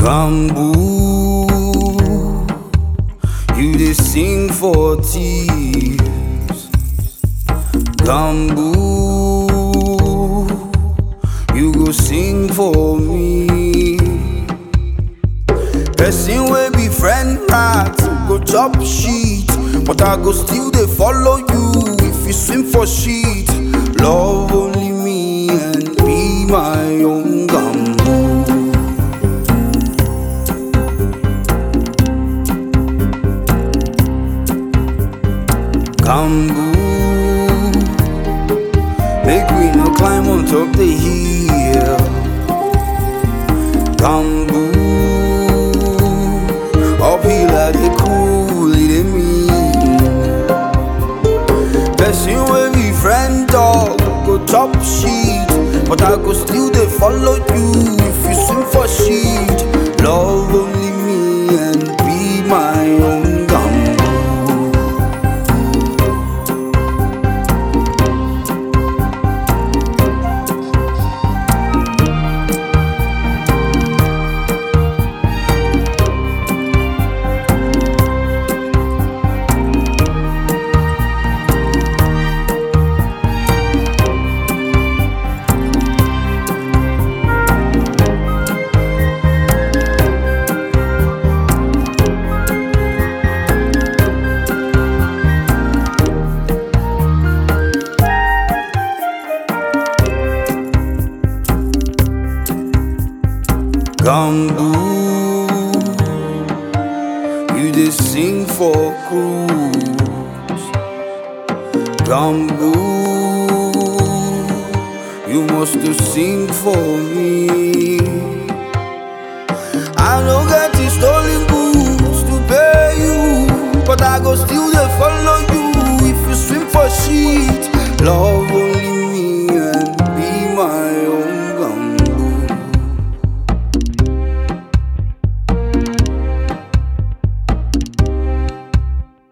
Bamboo, you dey sing for thieves. Bamboo, you go sing for me. Person wey be friend rat go chop shit, but I go still dey follow you if you swim for shit. Love only me and be my own gamboo. Gamboo, make we no climb on top the hill. Gamboo, uphill I dey cool, it dey mean. Person wey be friend dog go chop shit, but I go still dey follow you if you swim for shit. Love only me and be my own gamboo. Gamboo, you dey sing for cruise. Gamboo, you must to sing for me. I no get the stolen goods to pay you, but I go still dey follow you if you swim for shit. Love